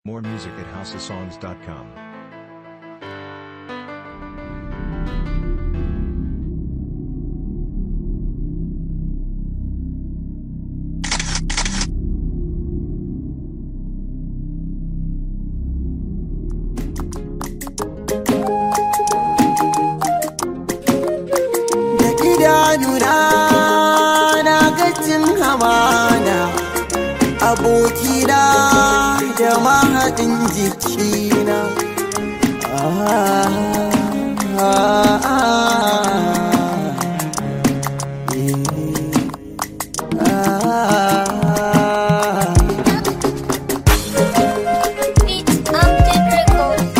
More music at houseofsongs.com. da idanuna na gajin hamana abokina da mahaɗin jikina Ah, ah, ah, eh, ah. Beats Update Records.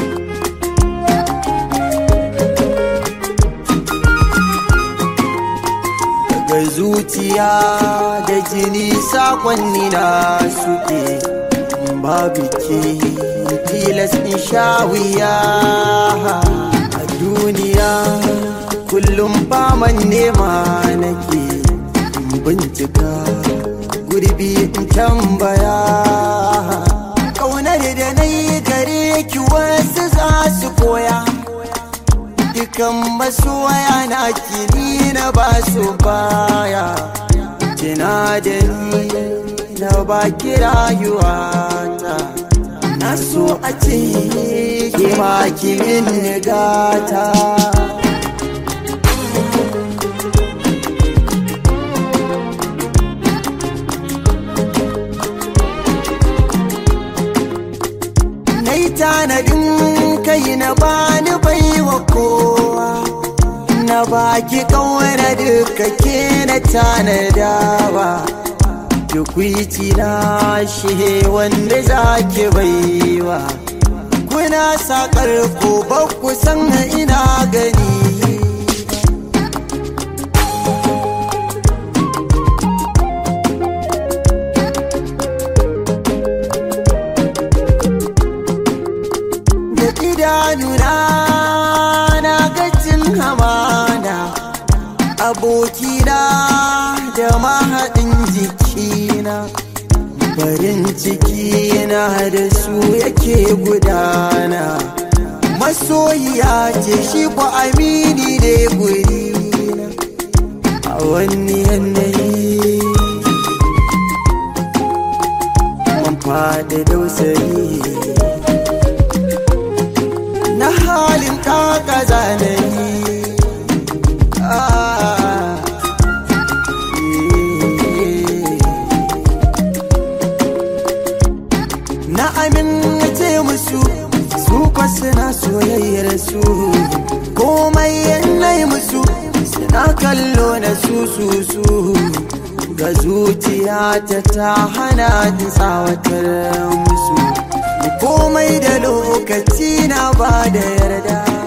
daga zuciya da jini sakonni na suke babu ke tilas in sha wuya a duniya kullum faman nema nake in bincika gurbi in tambaya ƙaunar da na yi gare ki wasu za su koya dukan masoya na kini na ba su baya kina da ni na baki rayuwata na so a ce ki ma ki min gata na yi tanadin kai na bani baiwa kowa na baki kawana duka ke na tanadawa tukwici na shi wanda za ki baiwa kuna sakar ko ba ku san ina gani da idanuna na gajin hamana abokina da mahaɗin jikina farin cikina da su yake gudana masoyiya ce shi ku amini ne gurina a wani yanayi mun faɗi dausayi na halin kaka zanayi Ah, eh. na amince musu su kwa suna soyayyar su komai yanayi musu suna kallo na su su su ga zuciya ta ta hana ta tsawatar musu komai da lokaci na ba da yarda